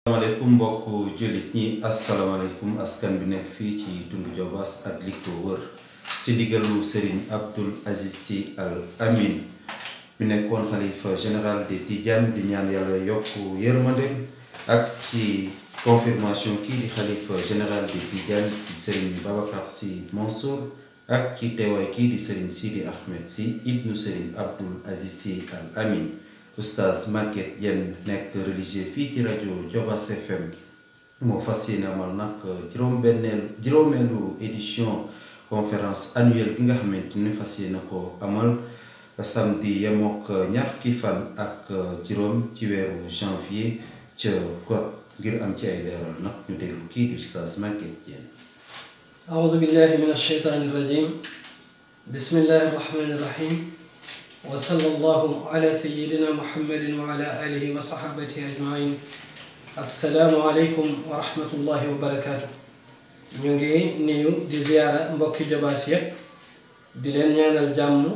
asalaamaaleykum mbokk jullit ñi asalaamaaleykum askan bi nekk fii ci tund Jobaas ak li ko wër ci ndigalu Serigne Abdoul Aziz Sy Al Amin bi nekkoon xalifa général de Tidiane di ñaan yàlla yokk yërmande ak ci confirmation kii di xalifa général de Tidiane di Serigne Babacar Sy Mansour ak ci teewaay kii di Serigne Sidi Ahmed Sy ibnu Serigne Abdoul Aziz Sy Al Amin oustaz Maguette Diène nekk religieux fii ci rajo Jobaas FM moo fas yéene amal nag juróom-benneelu juróomeelu édition conférence annuelle gi nga xamante ni fas yéene ko amal samedi yemook ñaar fukki fan ak juróom ci weeru janvier ca Got ngir am ci ay leeral nag ñu déglu kii di oustaz Maguette Diène أعوذ بالله من الشيطان الرجيم بسم الله الرحمن الرحيم وصلى الله على سيدنا محمد وعلى آله وصحابته أجمعين السلام عليكم ورحمة الله وبركاته ñu ngi nuyu di ziyaara mbokki Jobaas yépp di leen ñaanal jàmm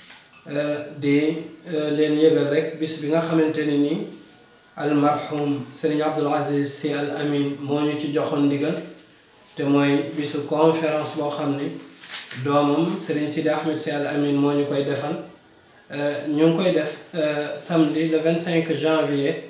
di leen yëgal rek bis bi nga xamante ne ni almarhum Serigne Abdoul Aziz Sy Al Amin moo ñu ci joxoon ndigal te mooy bisu conférence boo xam ni doomam Serigne Sidi Ahmed Sy Al Amin moo ñu koy defal ñu ngi koy def samedi le 25 janvier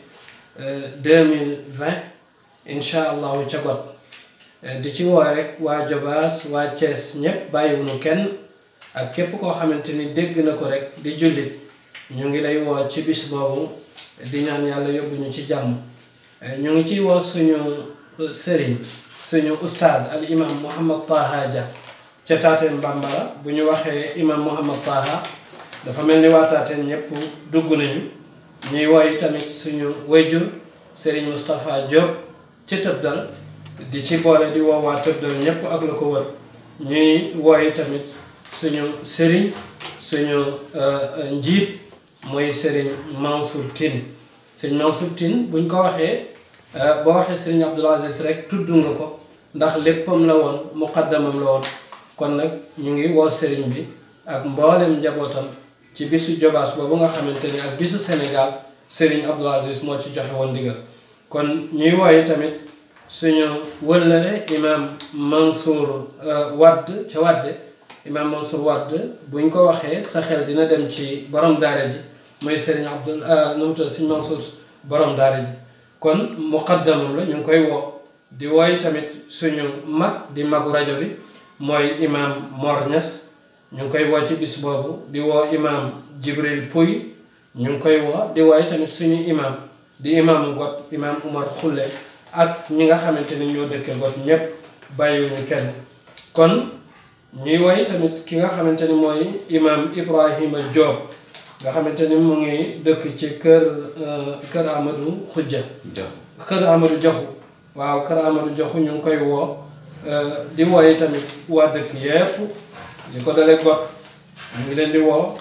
2020 incha allahu ca got di ci woo rek waa Jobaas waa Thiès ñépp bàyyiwunu kenn ak képp koo xamante ni dégg na ko rek di jullit ñu ngi lay woo ci bis boobu di ñaan yàlla yóbbu ñu ci jàmm ñu ngi ciy woo suñu sëriñ suñu ustaaz al imam Mouhamad Taha Dia ca Taateen Bambara bu ñu waxee imam Mouhamad Taha dafa mel ni waa Taateen ñëpp dugg nañu ñuy woy tamit suñu wayjur sëriñ Moustapha Diop ci Tëbdal di ci boole di woo waa Tëbdal ñëpp ak la ko wër ñuy woy tamit suñu sëriñ suñu njiit mooy sëriñ Mansour Tine sëriñ Mansour Tine buñ ko waxee boo waxee sëriñ Abdoul Aziz rek tudd nga ko ndax léppam la woon muqaddamam la woon kon nag ñu ngi woo sëriñ bi ak mboolem njabootam ci bisu Jobaas boobu nga xamante ni ak bisu Sénégal sëriñ Abdoul Aziz moo ci joxe woon ndigal kon ñuy wooye tamit suñu wëllëre imam Mansour Wadd ca Wadde imam Mansour Wadd buñ ko waxee sa xel dina dem ci borom daara ji mooy sëriñ Abdoul nu mu tudd sëriñ Mansour borom daara ji kon muqaddamam la ñu ngi koy woo di wooy tamit suñu mag di magu rajo bi mooy imam Mor Niass ñu ngi koy woo ci bis boobu di woo imam Jibril Pouy ñu ngi koy woo di wooy tamit suñu imam di imam Got imam Umar Xulle ak ñi nga xamante ni ñoo dëkke Got ñépp bàyyiwuñu kenn kon ñuy woy tamit ki nga xamante ni mooy imam Ibrahima Diop nga xamante ni mu ngi dëkk ci kër kër Amadou Khoudia kër Amadou Joxu waaw kër Amadou Joxu ñu ngi koy woo di wooyi tamit waa dëkk yépp li ko dale got ñu ngi leen di woo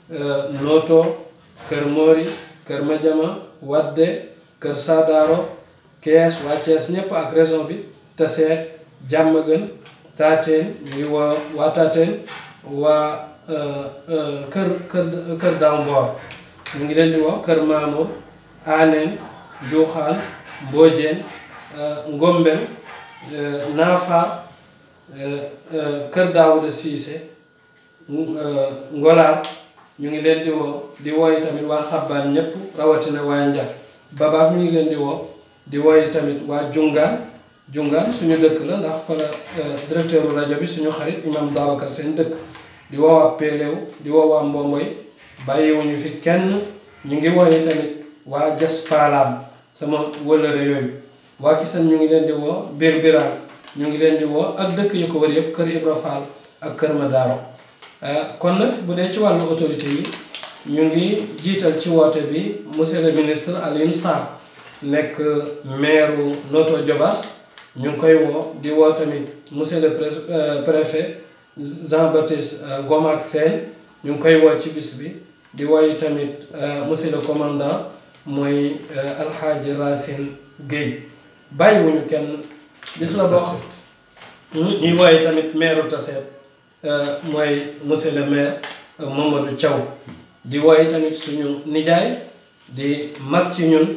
Noto kër Mori kër Madiama Wadde kër Sadaro Kees waa Kees ñépp ak région bi Taseet Jàmmagën Taateen ñu ngi woo waa Taateen waa kër kër kër daaw mboor ñu ngi leen di woo kër Mamour Aaneen Njuuxaan Mboojeen Ngombel Naafa kër Daawuda Siise Ngolaar ñu ngi leen di woo di wooyi tamit waa Xabbaan ñépp rawatina waa Njax Babaab ñu ngi leen di woo di wooyi tamit waa Jungaan Jungaan suñu dëkk la ndax fa la directeur rajo bi suñu xarit imam Babacar seen dëkk di woo waa Péléw di woo waa Mbomboy bàyyiwuñu fi kenn ñu ngi wooye tamit waa Jas Paalaam sama wëllëre yooyu waa Kisan ñu ngi leen di woo biir biraan ñu ngi leen di woo ak dëkk yu ko wër yëpp kër Ibra Fall ak kër Madaro kon nag bu dee ci wàllu autorité yi ñu ngi jiital ci woote bi monsieur le ministre Alioune Sarr nekk maire Notto Diobass ñu ngi koy woo di woo tamit monsieur le préfet Jean-Baptiste Gomak Sène ñu ngi koy woo ci bis bi di woy tamit monsieur le commandant mooy alxaaji Racine Guèye bàyyiwuñu kenn bis la boo ñuy woye tamit maire Tassette mooy monsieur le maire Mamadou Thiaw di woy tamit suñu nijaay di mag ci ñun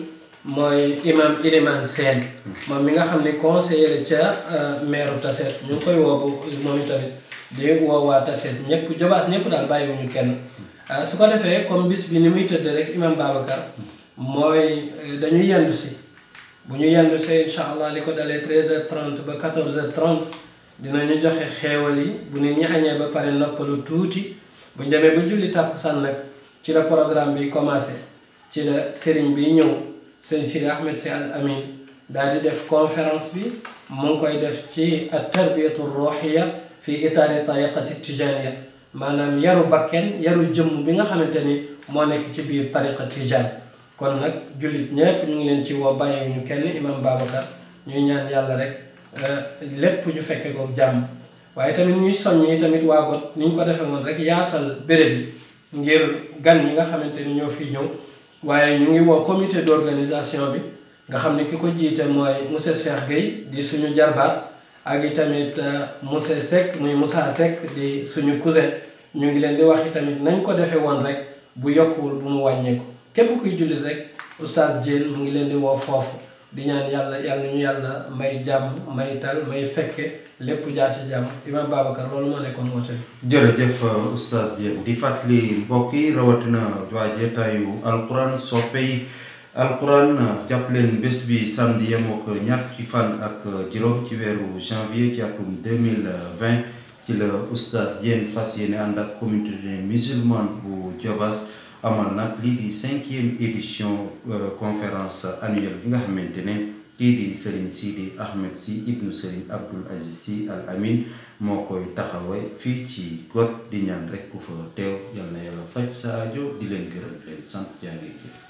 mooy imam Iliman Sène moom mi nga xam ne conseiller la ca maire Tassette ñu ngi koy woo bu moom itamit di woo waa Tassette ñëpp jobaas ñëpp daal bàyyiwuñu kenn su ko defee comme bis bi ni muy tëdd rek imam Babacar mooy dañuy yendu si bu ñu yendu si incha allah li ko dalee 13h30 ba 14h30 dinañu joxe xeewal yi bu nit ñi añee ba pare noppalu tuuti bu ñu demee ba julli tàkkusaan nag ci la programme bi commencé ci la sëriñ bi ñëw sëriñ Sidi Ahmed Sy Al Amin daal di def conférence bi mu ngi koy def ci at tarbiyatu ruhiya fi itaari tariqati tijaniya maanaam yaru bakken yaru jëmm bi nga xamante ni moo nekk ci biir tariqa tijan kon nag jullit ñépp ñu ngi leen ci woo bàyyiwuñu kenn imam Babacar ñuy ñaan yàlla rek lépp ñu fekke ko jàmm waaye tamit ñuy soññi tamit waa got ni ñu ko defee woon rek yaatal béréb yi ngir gan ñi nga xamante ni ñoo fi ñëw waaye ñu ngi woo comité d'organisation bi nga xam ne ki ko jiite mooy monsieur Cheikh Gueye di suñu jarbaat ak i tamit monsieur Seck muy Moussa Seck di suñu cousin ñu ngi leen di wax i tamit nañ ko defee woon rek bu yokkuwul bu mu wàññeeku képp kuy jullit rek oustaz Diène mu ngi leen di woo foofu di ñaan yàlla yàlla ñu yàlla may jàmm may tal may fekke lépp jaar ci jàmm imam Babacar loolu moo nekkoon woote bi jërëjëf oustaz Diène di fàttali mbokk yi rawatina waa jeetaayu alquran soppe yi alquran jàpp leen bés bi samedi yem ak ñaar fukki fan ak juróom ci weeru janvier ci atum 2020 ci la oustaz Diène fas yéene ànd ak communauté musulmane bu Diobass amal nag lii di cinquième édition conférence annuelle bi nga xamante ne kii di Serigne Sidi Ahmed Sy ibnu Serigne Abdoul Aziz Sy Al Amin moo koy taxawee fii ci got di ñaan rek ku fa teew yal na yàlla faj sa aajo di leen gërëm leen sant jaa ngeen jëf